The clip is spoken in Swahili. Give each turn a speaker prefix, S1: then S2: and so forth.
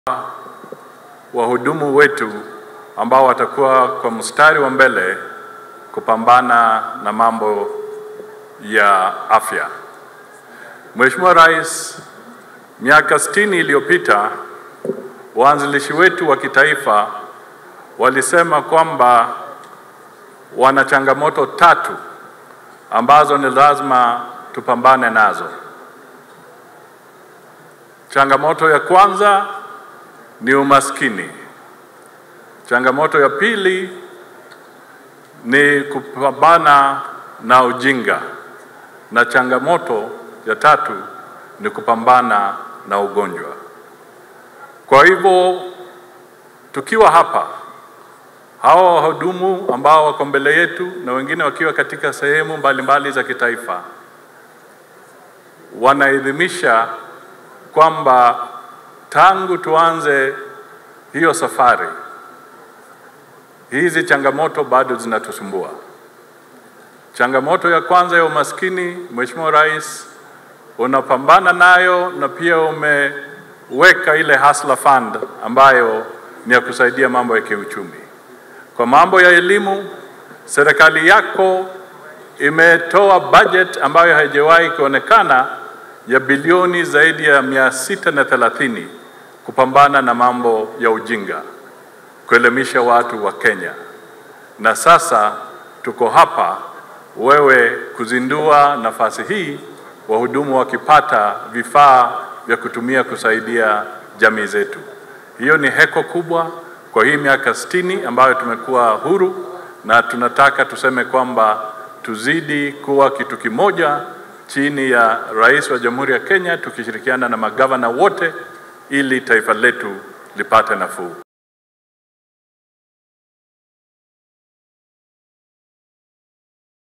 S1: wahudumu wetu ambao watakuwa kwa mstari wa mbele kupambana na mambo ya afya. Mheshimiwa Rais, miaka sitini iliyopita waanzilishi wetu wa kitaifa walisema kwamba wana changamoto tatu ambazo ni lazima tupambane nazo. Changamoto ya kwanza ni umaskini. Changamoto ya pili ni kupambana na ujinga, na changamoto ya tatu ni kupambana na ugonjwa. Kwa hivyo tukiwa hapa, hawa wahudumu ambao wako mbele yetu na wengine wakiwa katika sehemu mbalimbali za kitaifa wanaidhimisha kwamba tangu tuanze hiyo safari, hizi changamoto bado zinatusumbua. Changamoto ya kwanza ya umaskini, Mheshimiwa Rais, unapambana nayo na pia umeweka ile Hustler Fund ambayo ni ya kusaidia mambo ya kiuchumi. Kwa mambo ya elimu, serikali yako imetoa budget ambayo haijawahi kuonekana ya bilioni zaidi ya mia sita na thelathini kupambana na mambo ya ujinga, kuelimisha watu wa Kenya. Na sasa tuko hapa wewe kuzindua nafasi hii, wahudumu wakipata vifaa vya kutumia kusaidia jamii zetu. Hiyo ni heko kubwa kwa hii miaka sitini ambayo tumekuwa huru, na tunataka tuseme kwamba tuzidi kuwa kitu kimoja chini ya Rais wa Jamhuri ya Kenya tukishirikiana na magavana wote ili taifa letu lipate nafuu.